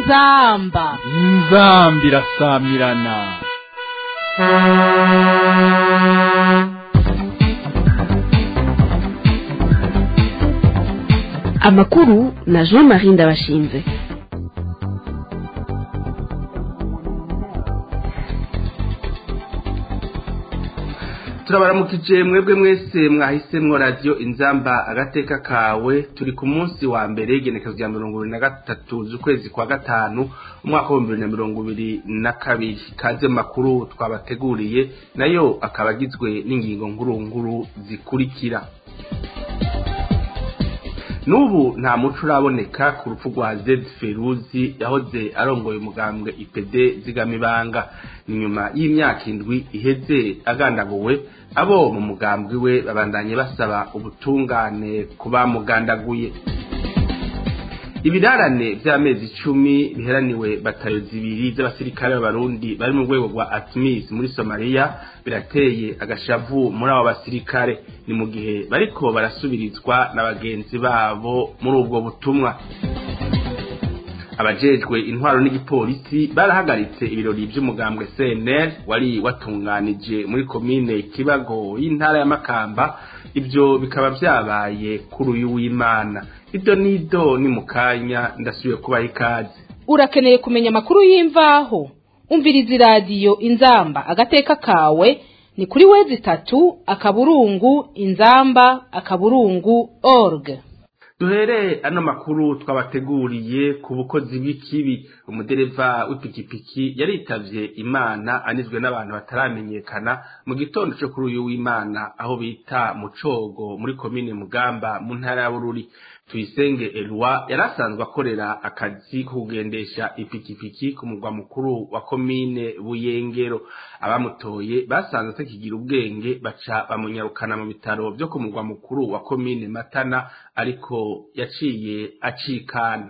inzamba inzambi irasamirana amakuru na jean marie ndabashinze turabaramukije mwebwe mwese mwahisemwo radiyo inzamba agateka kawe turi ku munsi wa mbere igenekezo rya mirongo ibiri na gatatu z'ukwezi kwa gatanu umwaka w'ibihumbi bibiri na mirongo ibiri na kabiri kaze mu makuru twabateguriye nayo akaba agizwe n'ingingo nkuru nkuru zikurikira n'ubu nta muco uraboneka ku rupfu rwa zedi feruzi yahoze arongoye umugambwe ipede zigamibanga ni nyuma y'imyaka indwi iheze agandaguwe abo mu mugambwe we babandanye basaba ubutungane ku bamugandaguye ibirarane by'amezi icumi biheraniwe batayo zibiri z'abasirikare b'abarundi bari mu rwego rwa atmis muri somaliya birateye agashavu muri abo basirikare ni mu gihe bariko barasubirizwa na bagenzi babo muri ubwo butumwa abajejwe intwaro n'igipolisi barahagaritse ibirori by'umugambwe cnl wari watunganije muri komine kibago y'intara ya makamba ibyo bikaba byabaye kuri uyu w'imana ido n'ido ni mu kanya ndasubiye kubaha ikaze urakeneye kumenya amakuru y'imvaho umviriza iradiyo inzamba agateka kawe ni kuri wezi itatu akaburungu inzamba akaburungu org duhere ano makuru twabateguriye ku bukozi bw'ikibi umudereva w'ipikipiki yaritavye imana anizwe n'abantu bataramenyekana mu gitondo cyo kuri uyu w'imana aho bita mu cogo muri komine mugamba mu ntara ya bururi tuyisenge elwa yari asanzwe akorera akazi ko kugendesha ipikipiki ku mugwa mukuru wa komine buyengero abamutoye basanze atakigira ubwenge baca bamunyarukana mu bitaro byo ku mugwa mukuru wa komine matana ariko yaciye acikana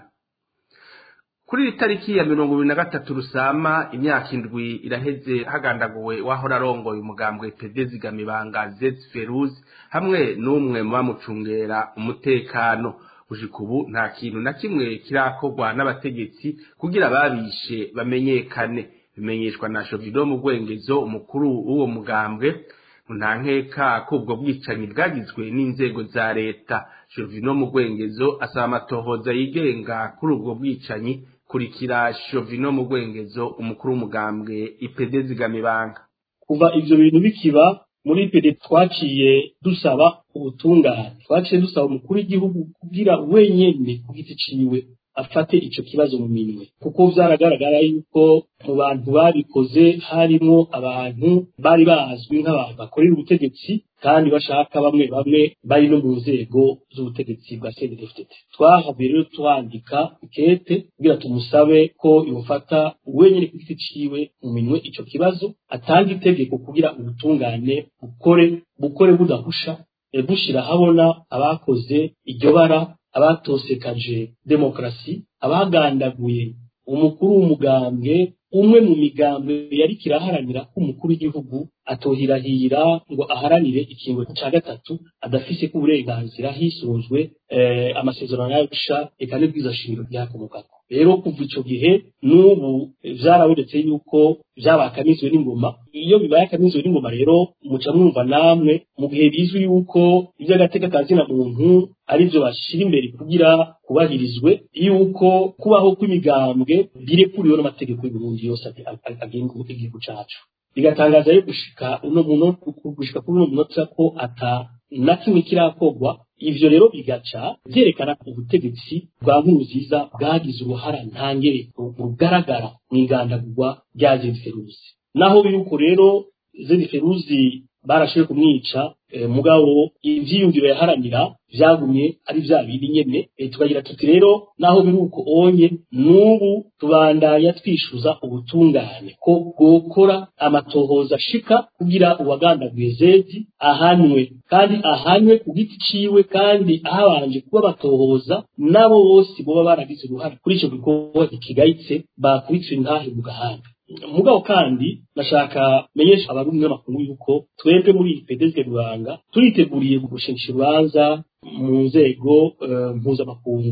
kuri iri tariki ya mirongo ibiri na gatatu rusama imyaka indwi iraheze hagandaguwe wahora arongoye umugambwe pede zigamibanga zeti feruzi hamwe n'umwe mu bamucungera umutekano gushika ubu nta kintu na kimwe kirakorwa n'abategetsi kugira ababishe bamenyekane bimenyeshwa na shovido mu rwengezo umukuru w'uwo mugambwe nta nkeka ko ubwo bwicanyi bwagizwe n'inzego za leta shovino mu rwengezo asaba amatohoza yigenga kuri ubwo bwicanyi kurikira shovino mu rwengezo umukuru w'umugambwe ipede zigamibanga kuva ivyo bintu bikiba muri pede twaciye dusaba ubutungane twaciye dusaba umukuru w'igihugu kugira wenyene ku giti ciwe afate ico kibazo mu minwe kuko vyaragaragara yuko mu bantu babikoze harimwo abantu bari bazwi nk'abantu bakorera ubutegetsi kandi bashaka bamwe bamwe bari no mu nzego z'ubutegetsi bwa CNDD-FDD twahavuye rero twandika ikete kugira tumusabe ko yofata wenyene ku giti ciwe mu minwe ico kibazo atanga itegeko kugira ubutungane bukore bukore budahusha bushira habona abakoze iryo bara abatosekaje demokarasi abagandaguye umukuru w'umugambwe umwe mu migambwe yari kiraharanira ko umukuru w'igihugu atohirahira ngo aharanire ikingo ca gatatu adafise ko uburenganzira hisunzwe eh, amasezerano y'arusha eka n'ibwiza shingiro ryakomokako rero kuva ico gihe n'ubu vyarabonetse yuko vyabakamizwe n'ingoma iyo bibaye akamizwe n'ingoma rero muca mwumva namwe mu gihe bizwi yuko ivy'agateka ka zina muntu arivyo bashira imbere kugira kubahirizwe yuko kubaho kw'imigambwe birekuriwe n'amategeko y'Uburundi yose agenga igihugu cacu bigatangaza yo gushika uno muno gushika kuri uno munota ko ata na kimwe kirakorwa ivyo rero bigaca vyerekana ubutegetsi bwa nkurunziza bwagize uruhara ntangere rugaragara mw'igandagurwa rya Zedi Feruzi naho biruko rero Zedi Feruzi barashoboye kumwica e, mugabo ivyiyumviro yaharanira vyagumye ari vya bindi nyene e, tukagira tuti rero naho biruko onye n'ubu tubandanya twishuza ubutungane ko bwokora amatohoza ashika kugira uwagandaguye Zedi ahanwe kandi ahanwe ku giti ciwe kandi ahabanje kuba batohoza nabo bose boba baragize uruhare kuri ico gikorwa kigayitse bakubitse intahe mu gahanga mugabo kandi nashaka menyesha abarundi n'amakuru yuko twebwe muri pedezwe rwanga turiteguriye gushinga urubanza mu nzego mpuzamakungu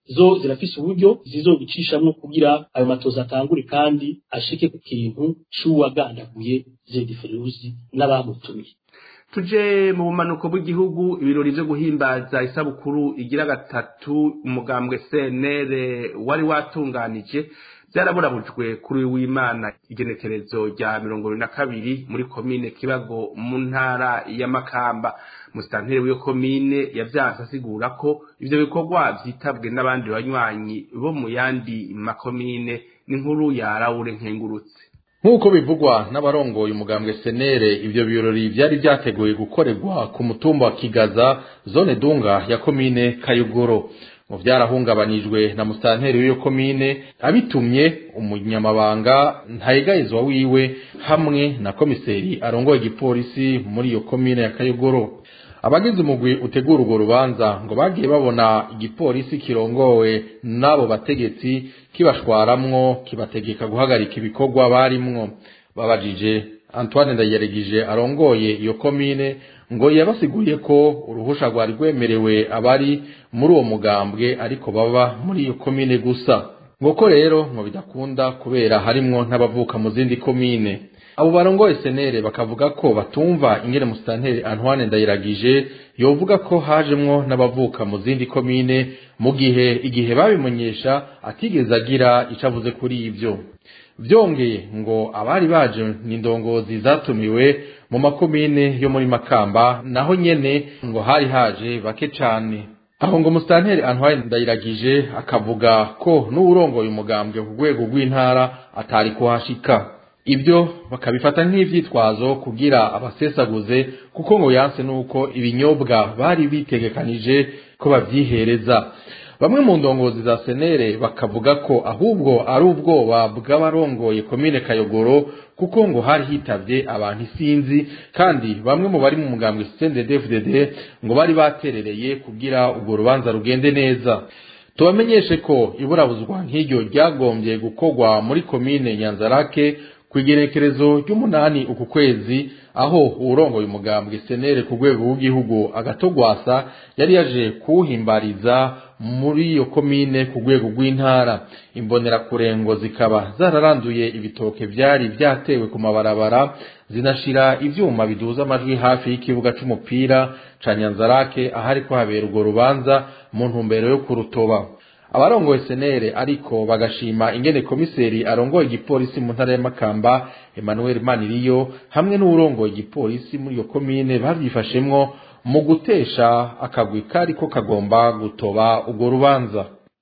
zo zirafise uburyo zizobicishamo kugira ayo matoza atangure kandi ashike ku kintu c'uwagandaguye Zedi Feruzi n'abamutumiye tuje mu bumanuko bw'igihugu ibirori vyo guhimbaza isabukuru igira gatatu umugambwe CNL wari watunganije byaraburabujwe kuri uyu w'imana igenekerezo rya mirongo ibiri na kabiri muri komine kibago mu ntara ya makamba musitanteri w'iyo komine yavyanse asigura ko ivyo bikorwa vyitabwe n'abandi banywanyi bo mu yandi makomine n'inkuru ya Raure Nkengurutse nk'uko bivugwa n'abarongoye umugambwe senere ivyo birori vyari vyateguye gukorerwa ku mutumba wa kigaza zone dunga ya komine kayugoro mu vyarahungabanijwe na musitanteri w'iyo komine abitumye umunyamabanga ntayegayezwa wiwe hamwe na komiseri arongoye igipolisi muri iyo komine ya kayugoro abagize umugwi utegura urwo rubanza ngo bagiye babona igipolisi kirongowe n'abo bategetsi kibashwaramwo kibategeka guhagarika ibikorwa barimwo babajije antoine ndayeregije arongoye iyo komine ngo yabasiguriye ko uruhusha rwari rwemerewe abari muri uwo mugambwe ariko baba muri iyo komine gusa ngo ko rero ngo bidakunda kubera harimwo n'abavuka mu zindi komine abo barongoye senere bakavuga ko batumva ingene musitanteri antoine ndayiragije yovuga ko hajemwo n'abavuka mu zindi komine mu gihe igihe babimenyesha atigeze agira ico avuze kuri ivyo vyongeye ngo abari baje n'indongozi zatumiwe mu makomine yo muri makamba naho nyene ngo hari haje bake cane aho ngo musitanteri antoine ndayiragije akavuga ko n'uwurongoye umugambwe ku rwego rw'intara atari kuhashika ibyo bakabifata nk'ivyitwazo kugira abasesaguze kuko ngo yanse nuko ibinyobwa bari bitegekanije ko bavyihereza bamwe mu ndongozi za senere bakavuga ko ahubwo ari ubwoba bw'abarongoye komine kayogoro kuko ngo hari hitavye abantu isinzi kandi bamwe mu bari mu mugambwe CNDD-FDD ngo bari baterereye kugira urwo rubanza rugende neza tubamenyeshe ko iburabuzwa nk'iryo ryagombye gukorwa muri komine nyanzarake ku igerekerezo ry'umunani uku kwezi aho uwurongoye umugambwe senere ku rwego rw'igihugu agatogwasa yari yaje kuwuhimbariza muri iyo komine ku rwego rw'intara imbonerakurengo zikaba zararanduye ibitoke vyari vyatewe ku mabarabara zinashira ivyuma biduza amajwi hafi y'ikibuga c'umupira ca nyanzarake ahariko habera urwo rubanza mu ntumbero yo kurutoba abarongoye senere ariko bagashima ingene komiseri arongoye igipolisi mu ntara y'amakamba emmanuel maniriyo hamwe n'uwurongoye igipolisi muri iyo komine bavyifashemwo mu gutesha akagwi kariko kagomba gutoba urwo rubanza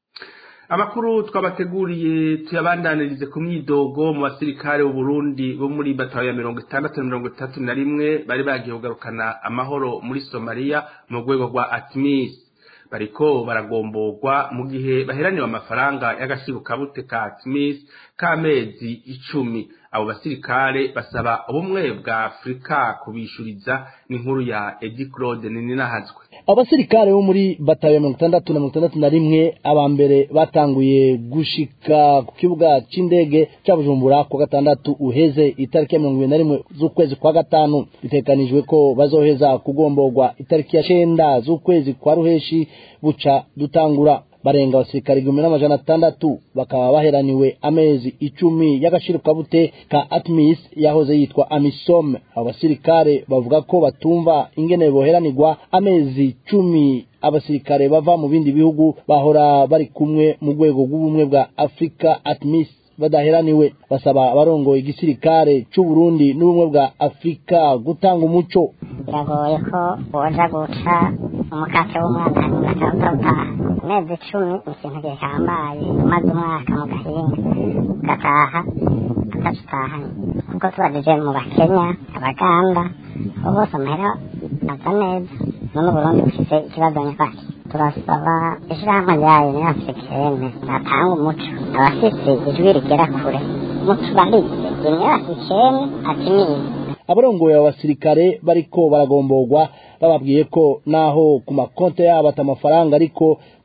amakuru twabateguriye tuyabandanirize ku myidogo mu basirikare b'uburundi bo muri batayo ya mirongo itandatu na mirongo itatu na rimwe bari bagiye kugarukana amahoro muri somaliya mu rwego rwa atmis bariko baragomborwa mu gihe baheraniwe amafaranga y'agaciro kabute ka atmis k'amezi icumi abo basirikare basaba ubumwe bwa afurika kubishuriza n'inkuru ya edi claude ninahazwe abasirikare bo muri batayo ya mirongo itandatu na mirongo itandatu na rimwe aba mbere batanguye gushika ku kibuga c'indege ca bujumbura ku gatandatu uheze itariki ya mirongo ibiri na rimwe z'ukwezi kwa gatanu bitekanijwe ko bazoheza kugomborwa itariki ya cenda z'ukwezi kwa ruheshi buca dutangura barenga abasirikare igihumbi n'amajana atandatu bakaba baheraniwe amezi icumi y'agaciro kabute ka atmis yahoze yitwa amisom abo basirikare bavuga ko batumva ingene boheranirwa amezi cumi abasirikare bava mu bindi bihugu bahora bari kumwe mu rwego rw'ubumwe bwa afurika atmis badaheraniwe basaba abarongoye igisirikare c'u Burundi n'ubumwe bwa Afrika gutanga umuco biragoye ko woja guca umukate w'umwaka ugataha amezi icumi ni ikintu gihambaye umaze umwaka mu gahinga ugataha atacutahanye kuko tubajije mu bakenya abaganda abo bose amahera aza neza none uburundi bufise ikibazo nyakaki turasaba ishirahamwe ryayo ni africaine natanga umuco abafise ijwi rigera kure mutubarize ni africaine atimize abarongoye abo basirikare bariko baragomborwa bababwiye ko naho ku makonte yabo ata amafaranga ariko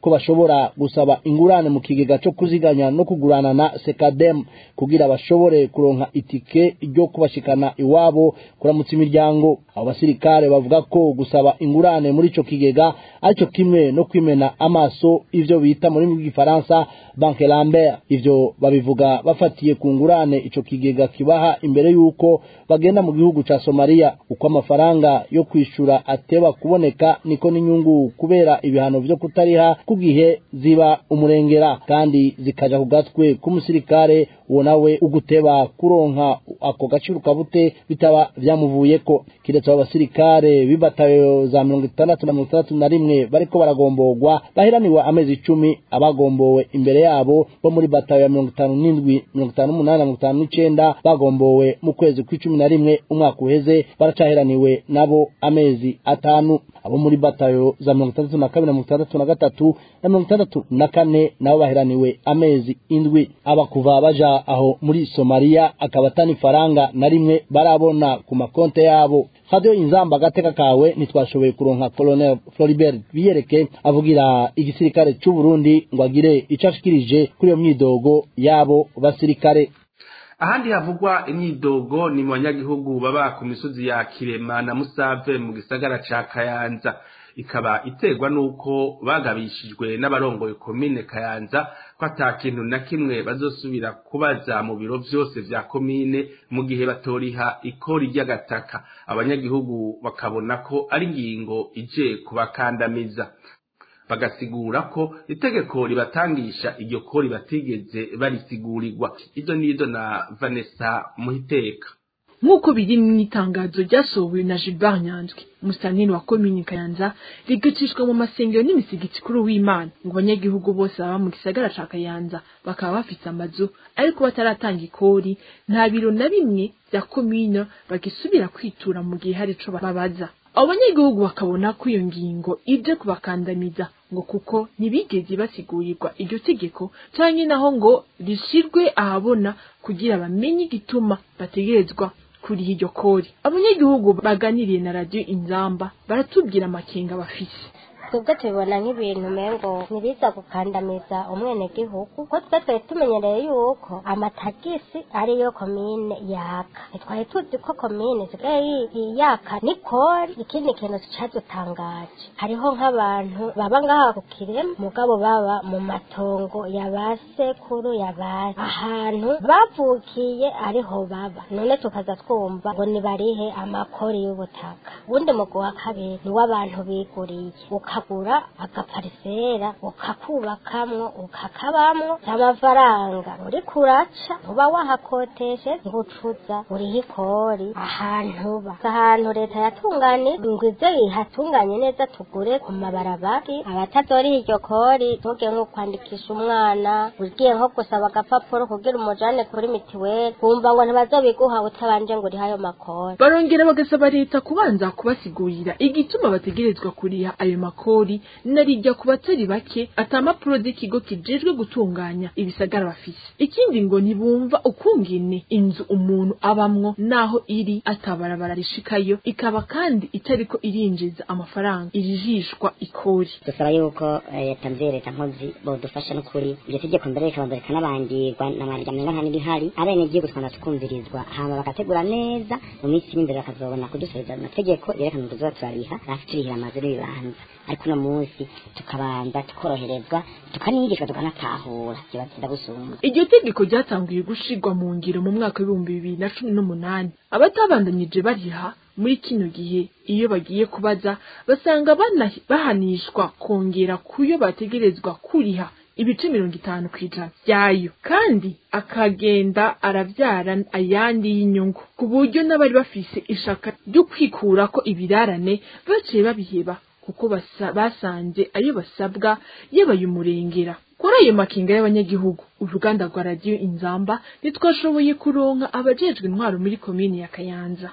ko bashobora gusaba ingurane mu kigega cyo kuziganya no kugurana na sekadem kugira bashobore kuronka itike ryo kubashikana iwabo kuramutsa imiryango abo basirikare bavuga ko gusaba ingurane muri ico kigega aricyo kimwe no kwimena amaso ivyo bita muri rw'igifaransa banke lambert ivyo babivuga bafatiye ku ngurane ico kigega kibaha imbere y'uko bagenda mu gihugu ca somaliya uko amafaranga yo kwishura ateba kuboneka niko n'inyungu kubera ibihano vyo kutariha ku gihe ziba umurengera kandi zikaja ku gatwe k'umusirikare uwo nawe uguteba kuronka ako gaciro kabute bitaba vyamuvuyeko kiretse abo basirikare b'ibatayo za mirongo itandatu na mirongo itandatu na rimwe bariko baragomborwa bahiraniwe amezi icumi abagombowe imbere yabo bo muri batayo ya mirongo itanu n'indwi mirongo itanu n'umunani na mirongo itanu n'icenda bagombowe mu kwezi kw'icumi na rimwe umwaka uheze baracahiraniwe nabo amezi atanu abo muri batayo za mirongo itandatu na kabiri na mirongo itandatu na gatatu na mirongo itandatu na kane nabo bahiraniwe amezi indwi aba kuva baja aho muri somaliya akaba atani faranga na rimwe barabona ku makonte yabo radio inzamba agateka kawe ntitwashoboye kuronka colonel floribert biyereke avugira igisirikare c'u burundi ngo agire ico ashikirije kuri iyo myidogo y'abo basirikare ahandi havugwa imyidogo ni mu banyagihugu baba ku misozi ya kirema na musave mu gisagara ca kayanza ikaba iterwa n'uko bagabishijwe n'abarongoye komine kayanza ko ata kintu na kimwe bazosubira kubaza mu biro vyose vya komine mu gihe batoriha ikori ry'agataka abanyagihugu bakabona ko ari ingingo ije kubakandamiza bagasigura ko itegeko ribatangisha iryo kori batigeze barisigurirwa izo nizo na Vanessa Muhiteka nk'uko biri mu itangazo ryasohowe na Gilbert Nyanzwi umusanini wa komini Kayanza rigacishwa mu masengero n'imisigiti kuri w'Imana ngo abanyagihugu bose baba mu gisagara ca Kayanza bakaba bafise amazu ariko bataratanga ikori nta biro na bimwe vya komine bagisubira kwitura mu gihe hari ico babaza abo banyagihugu bakabona ko iyo ngingo ije kubakandamiza ngo kuko ntibigeze basigurirwa iryo tegeko canke naho ngo rishirwe ahabona kugira bamenye igituma bategerezwa kuriha iryo kori abanyagihugu baganiriye na radiyo inzamba baratubwira amakenga bafise twebwe tubibona nk'ibintu umengo ntibiza gukandamiza umwenegihugu ko twe twari tumenyereye yuko amatagisi ariyo komine yaka ntitwari tuzi ko komine isigaye yaka nikori ikindi kintu cadutangaje hariho nk'abantu baba ngaha ku kirema mugabo baba mu matongo ya ba sekuru ya ba ahantu bavukiye ariho baba none tukaza twumva ngo nibarihe amakori y'ubutaka ubundi mugu wa kabiri ni w'abantu biguriye ukagura agaparisera ukakubakamwo ukakabamwo amafaranga uri kuraca uba wahakoteshe ngucuza uriho ikori ahantu uba ahantu leta yatunganije ngo ivyo ihatunganye neza tugure ku mabarabari abatazoriha iryo kori ntugiye nko kwandikisha umwana ugiye nko gusaba agapapuro kugira umujane kuri mitiweli wumva ngo ntibazobiguha utabanje ngo urihe ayo makori barongera bagasaba leta kubanza kubasigurira igituma bategerezwa kuriha ayo makori narijya ku batari bake atamapuro z'ikigo kijejwe gutunganya ibisagara bafise ikindi ngo ntibumva ukungene inzu umuntu abamwo naho iri atabarabara rishikayo ikaba kandi itariko irinjiza amafaranga irijishwa ikori dusaba yuko leta mvye leta nkozi bodufasha n'ukuri iryo tegeko mbere rikabanza rikanabangirwa n'amarya menga nta n'ibihari abenegihugu tukabona tukumvirizwa hama bagategura neza mu minsi iri imbere bakazobona kudusubiza amategeko yerekana ngo tuzoba turariha hafi turihira amazu n'ibibanza ariko uno munsi tukabanza tukoroherezwa tukanigishwa tukanatahura kibatsinda gusumba iryo tegeko ryatanguye gushirwa mu ngiro mu mwaka w'ibihumbi bibiri na cumi n'umunani abatabandanyije bariha muri kino gihe iyo bagiye kubaza basanga bana- bahanishwa kongera kuyo bategerezwa kuriha ibice mirongo itanu ku ijana byayo kandi akagenda arabyara ayandi y'inyungu ku buryo n'abari bafise ishaka ryo kwikurako ibirarane baciye babiheba kuko basa- basanze ayo basabwa yabaye umurengera kuri ayo makinga y'abanyagihugu uruganda rwa radiyo inzamba ntitwashoboye kuronka abajejwe intwaro muri komini ya kayanza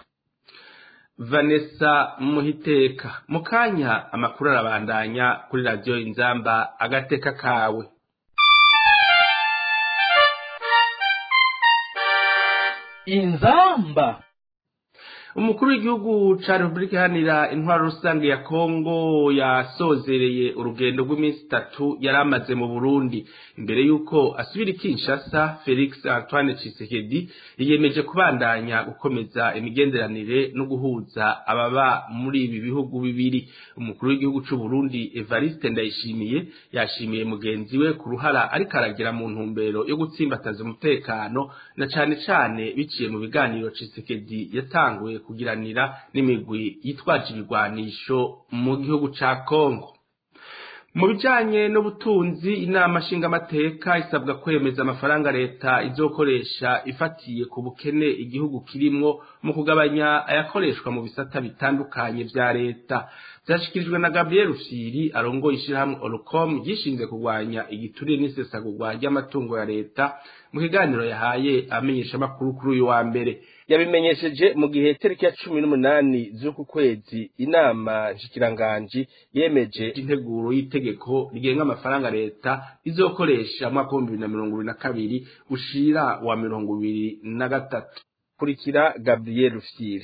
Vanessa Muhiteka mu kanya amakuru arabandanya kuri radiyo inzamba agateka kawe inzamba umukuru w'igihugu ca repubulika iharanira intwaro rusange ya kongo yasozereye urugendo rw'iminsi itatu yari amaze mu burundi imbere y'uko asubira i kinshasa felix antoine cisekedi yiyemeje kubandanya gukomeza imigenderanire no guhuza ababa muri ibi bihugu bibiri umukuru w'igihugu c'uburundi evariste ndayishimiye yashimiye mugenzi we ku ruhara ariko aragira mu ntumbero yo gutsimbataza umutekano na cane cane biciye mu biganiro cisekedi yatanguye kugiranira n'imigwi yitwaje ibigwanisho mu gihugu ca Kongo mu bijanye n'ubutunzi inama nshingamateka isabwa kwemeza amafaranga leta izokoresha ifatiye ku bukene igihugu kirimwo mu kugabanya ayakoreshwa mu bisata bitandukanye vya leta vyashikirijwe na Gabriel Rufyiri arongoye ishirahamwe Orcom gishinzwe kurwanya igiturire n'isesagurwa ry'amatungo ya leta mu kiganiro yahaye amenyesha amakuru kuri uyu wa mbere yabimenyesheje mu gihe tariki ya cumi n'umunani z'uku kwezi inama nshikiranganji yemeje integuro y'itegeko rigenga amafaranga leta izokoresha mwaka w'ibihumbi bibiri na mirongo ibiri na kabiri ushira wa mirongo ibiri na gatatu kurikira Gabriel Rufyiri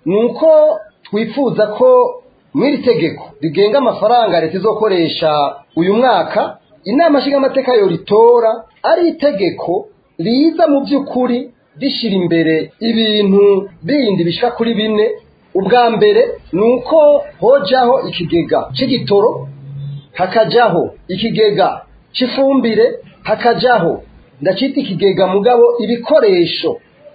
nuko twifuza ko mw'iri tegeko rigenga amafaranga leta izokoresha uyu mwaka inama nshingamateka yo ritora ari itegeko riza mu by'ukuri rishyira imbere ibintu bindi bishika kuri bine ubwa mbere ni uko hojaho ikigega cy'igitoro hakajaho ikigega cy'ifumbire hakajaho ndacita ikigega mugabo ibikoresho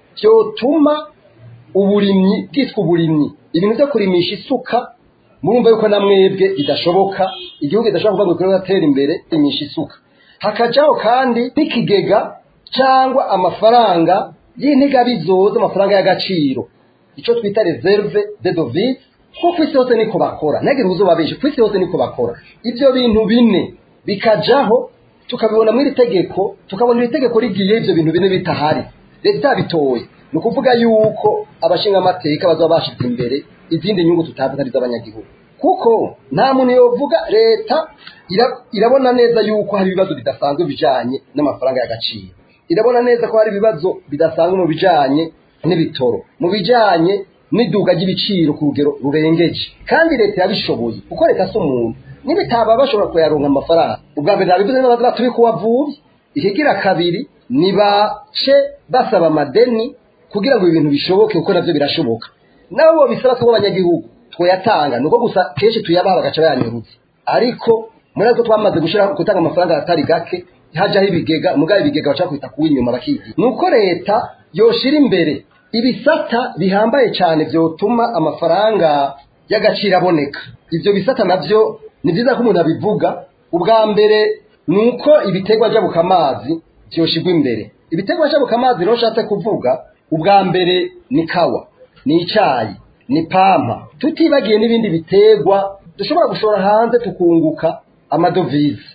byotuma uburimyi bwitwa uburimyi ibintu byo kurimisha isuka murumva yuko na mwebwe bidashoboka igihugu kidashobora kuvuga ngo kibe gatera imbere imisha isuka hakajaho kandi n'ikigega cyangwa amafaranga y'intigabizoza amafaranga y'agaciro icyo twita reserve de devise kuko ku isi hose niko bakora ntagire ubuzo benshi ku isi hose niko bakora ibyo bintu bine bikajaho tukabibona muri iri tegeko tukabona iri tegeko rigiye ibyo bintu bine bitahari leta bitoye ni ukuvuga yuko abashinga amateka bazaba bashyize imbere izindi nyungu tutazi ari iz'abanyagihugu kuko nta muntu yovuga leta irabona neza yuko hari ibibazo bidasanzwe bijanye n'amafaranga y'agaciro irabona neza ko hari ibibazo bidasanzwe mu bijanye n'ibitoro mu bijanye n'iduga ry'ibiciro ku rugero rurengeje kandi leta yabishoboye kuko leta si umuntu n'ibitaba bashobora kuyaronka amafaranga ubwa mbere nabivuze neza turi kubavuye ikigira kabiri nibace basaba amadeni kugira ngo ibintu bishoboke kuko navyo birashoboka nabo bisaba ko abanyagihugu twayatanga nuko gusa kenshi tuyabaha bagaca bayanyurutse ariko muri azo twamaze gushira gutanga amafaranga atari gake hajaho ibigega mugabe ibigega baca kwita kuw'inyuma bakigira nuko leta yoshira imbere ibisata bihambaye cyane vyotuma amafaranga y'agaciro aboneka ivyo bisata navyo ni vyiza ko umuntu abivuga ubwa mbere nuko ibiterwa jabuka amazi vyoshirwa imbere ibiterwa jabuka amazi rero nshatse kuvuga ubwa mbere ni kawa ni icayi ni pampa tutibagiye n'ibindi biterwa dushobora gushora hanze tukunguka amadovize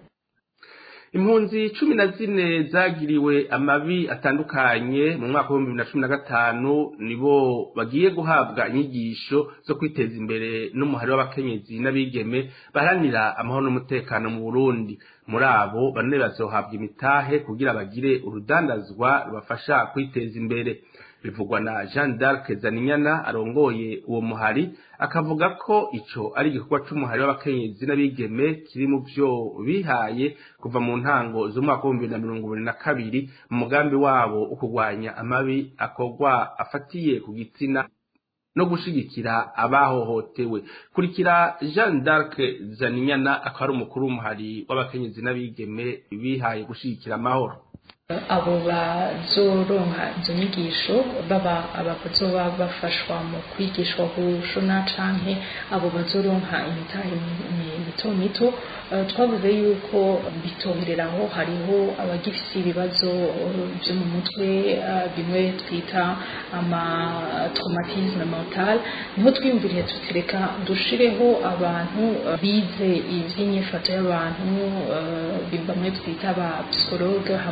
impunzi cumi na zine zagiriwe amabi atandukanye mu mwaka w'ibihumbi bibiri na cumi na gatanu nibo bagiye guhabwa inyigisho zo kwiteza imbere n'umuhari w'abakenyezi n'abigeme baharanira amahoro n'umutekano mu burundi muri abo bane bazohabwa imitahe kugira bagire urudandazwa rubafasha kwiteza imbere bivugwa na Jean d'Arc Zaninyana arongoye uwo muhari akavuga ko ico ari igikorwa c'umuhari w'abakenyezi n'abigeme kiri mu vyo bihaye kuva mu ntango z'umwaka w'ibihumbi bibiri na mirongo ibiri na kabiri mu mugambi wabo wo kurwanya amabi akorwa afatiye ku gitsina no gushigikira abahohotewe kurikira Jean d'Arc Zaninyana akaba ari umukuru w'umuhari w'abakenyezi n'abigeme bihaye gushigikira amahoro abo bazoronka izo nyigisho baba abazoba bafashwa mu kwigishwa gushona canke abo bazoronka imitahe mito mito twavuze yuko bitohereraho hariho abagifise ibibazo vyo mu mutwe bimwe twita ama traumatisme mental niho twiyumviriye tutireka dushireho abantu bize ivy'inyifato y'abantu bamwe twita aba psychologue hamwe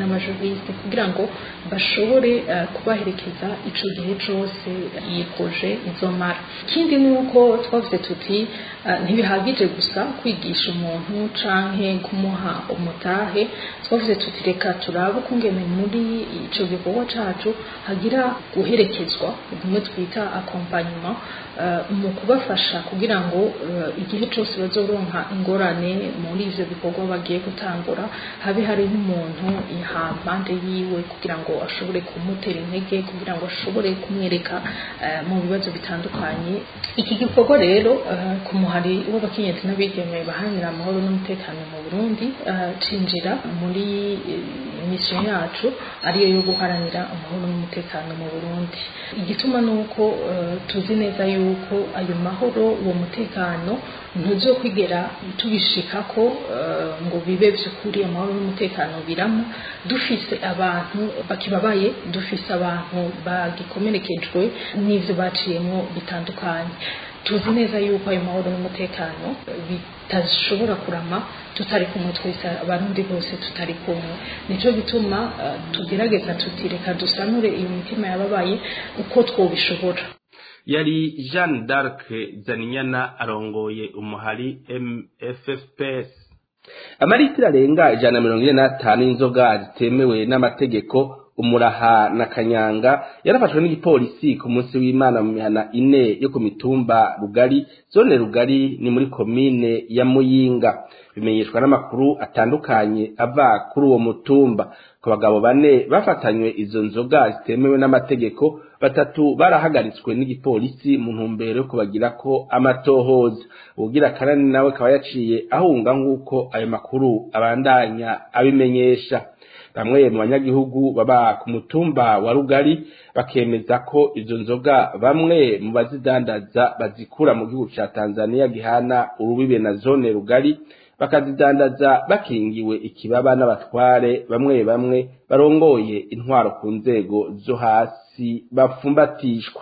n'amajuriste kugira ngo bashobore uh, kubaherekeza ico gihe cose iyi proje izomara ikindi ni uko twavuze tuti uh, ntibihagije gusa kwigisha umuntu canke kumuha umutahe twavuze tuti reka turabe ukungene muri ico gikorwa cacu hagira guherekezwa bimwe twita accompagnement uh, mu kubafasha kugira ngo uh, igihe cose bazoronka ingorane muri ivyo bikorwa bagiye gutangura habe hari nk'umuntu ihampande yiwe kugira ngo ashobore kumutera intege kugira ngo ashobore kumwereka uh, mu bibazo bitandukanye iki gikorwa rero uh, ku muhari w'abakenyezi n'abigeme baharanira amahoro n'umutekano mu Burundi uh, cinjira muri uh, mission yacu ariyo yo guharanira amahoro n'umutekano mu Burundi igituma nuko uh, tuzi neza yuko ayo mahoro uwo mutekano ntuzokwigera tubishikako uh, ngo bibe vy'ukuri amahoro n'umutekano birama dufise abantu bakibabaye dufise abantu bagikomerekejwe n'ivyo baciyemo bitandukanye tuzi neza yuko ayo mahoro n'umutekano bitashobora kurama tutari kumwe twese abarundi bose tutari kumwe nico gituma uh, tugerageza tuti reka dusanure iyo mitima yababaye uko twobishobora yari jeanne d'arc zaninyana arongoye umuhari mffps amaritiro arenga ijana na mirongo ine n'atanu y'inzoga zitemewe n'amategeko umuraha na kanyanga yarafashwe n'igipolisi ku munsi w'imana mu mihana ine yo ku mitumba rugari zone rugari ni muri komine ya muyinga bimenyeshwa n'amakuru atandukanye ava kuri uwo mutumba ku bagabo bane bafatanywe izo nzoga zitemewe n'amategeko batatu barahagaritswe n'igipolisi mu ntumbero yo kubagira ko amatohoza ubugira kanani nawe akaba yaciye ahunga nk'uko ayo makuru abandanya abimenyesha bamwe mu banyagihugu baba ku mutumba wa rugari bakemeza ko izo nzoga bamwe mu bazidandaza bazikura mu gihugu ca tanzania gihana urubibe na zone rugari bakazidandaza bakingiwe ikibaba n'abatware bamwe bamwe barongoye intwaro ku nzego zo hasi bapfumbatishwa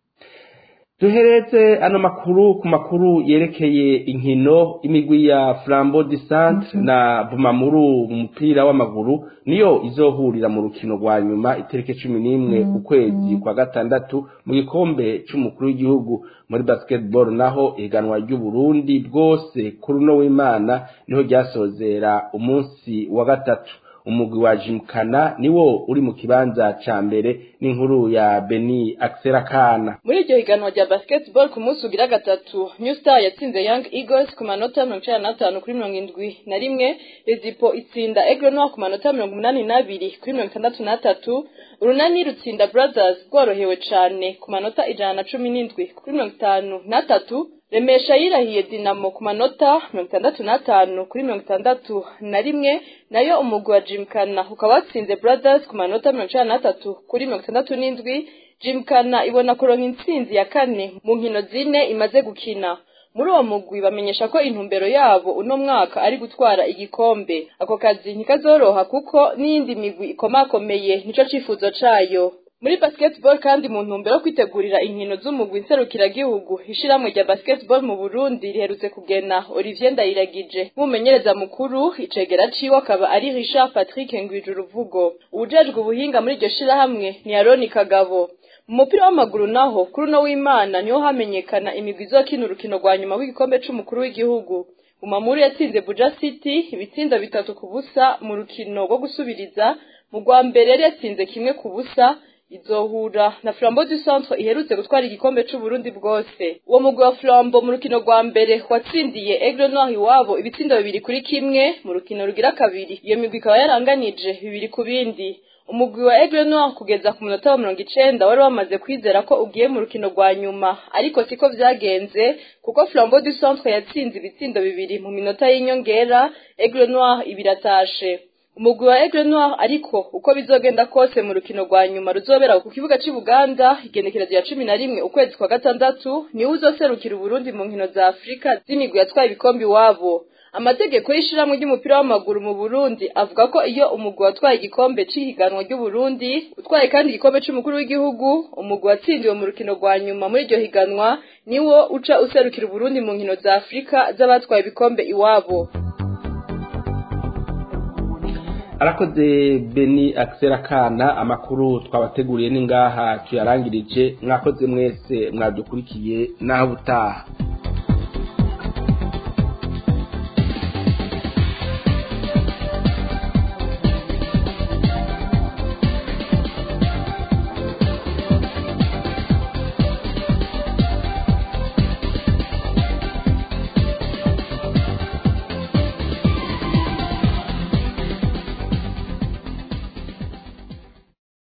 duhereze ano makuru ku makuru yerekeye inkino imigwi ya flambo de centre na bumamuru mu mupira w'amaguru niyo izohurira mu rukino rwa nyuma itariki cumi n'imwe ukwezi kwa gatandatu mu gikombe c'umukuru w'igihugu muri basketball naho ihiganwa ry'uburundi bwose kuri uno w'imana niho ryasozera umunsi wa gatatu umugwi wa jimkana niwo uri mu kibanza ca mbere n'inkuru ya beni akserakana muri iryo higanwa rya basketball ku munsi ugira gatatu new star yatsinze young eagles ku manota mirongo icenda n'atanu kuri mirongo indwi na rimwe rezipo itsinda aigle noir ku manota mirongo umunani n'abiri kuri mirongo itandatu n'atatu urunani rutsinda brothers rworohewe cane ku manota ijana na cumi n'indwi kuri mirongo itanu n'atatu remesha yirahiye dinamo ku manota mirongo itandatu n'atanu kuri mirongo itandatu na rimwe nayo umugwi wa jimkana ukaba watsinze brothers ku manota mirongo icenda n'atatu kuri mirongo itandatu n'indwi jimkana ibona kuronka intsinzi ya kane mu nkino zine imaze gukina muri uwo mugwi bamenyesha ko intumbero yabo uno mwaka ari gutwara igikombe ako kazi ntikazoroha kuko n'iyindi migwi ikomakomeye nico cifuzo cayo muri basketball kandi mu ntumbero yo kwitegurira inkino z'umugwi nserukiragihugu ishiramwe rya basketball mu Burundi riherutse kugena Olivier Ndayiragije nk'umumenyereza mukuru icegera ciwe akaba ari Richard Patrick Ngwijuruvugo ubujejwe ubuhinga muri iryo shirahamwe ni Aroni Kagabo mu mupira w'amaguru naho kuri uno w'Imana niho hamenyekana imigwi izokina urukino rwa nyuma w'igikombe c'umukuru w'igihugu Umamuru yatsinze Buja City ibitsinda bitatu ku busa mu rukino rwo gusubiriza mu rwa mbere yari yatsinze kimwe ku busa izohura na Flambeau du Centre iherutse gutwara igikombe c'u Burundi bwose uwo mugwi wa Flambeau mu rukino rwa mbere watsindiye Aigle Noir iwabo ibitsindo bibiri kuri kimwe mu rukino rugira kabiri iyo migwi ikaba yaranganije bibiri ku bindi umugwi wa Aigle Noir kugeza ku munota wa mirongo icenda wari wamaze kwizera ko ugiye mu rukino rwa nyuma ariko siko vyagenze kuko Flambeau du Centre yatsinze ibitsindo bibiri mu minota y'inyongera Aigle Noir ibiratashe umugwi wa Aigle Noir ariko uko bizogenda kose mu rukino rwa nyuma ruzobera ku kibuga cy'i Buganda igenekerezo ya cumi na rimwe ukwezi kwa gatandatu niwe uzoserukira Uburundi mu nkino za Afurika z'imigwi yatwaye ibikombe iwabo amategeko y'ishiramwe ry'umupira w'amaguru mu Burundi avuga ko iyo umugwi watwaye igikombe c'ihiganwa ry'Uburundi utwaye kandi igikombe c'umukuru w'igihugu umugwi watsindiwe mu rukino rwa nyuma muri iryo higanwa niwo uca userukira Uburundi mu nkino za Afurika z'abatwaye ibikombe iwabo arakoze beni akisera kana amakuru twabateguriye ni ngaha tuyarangirije mwakoze mwese mwadukurikiye naho ubutaha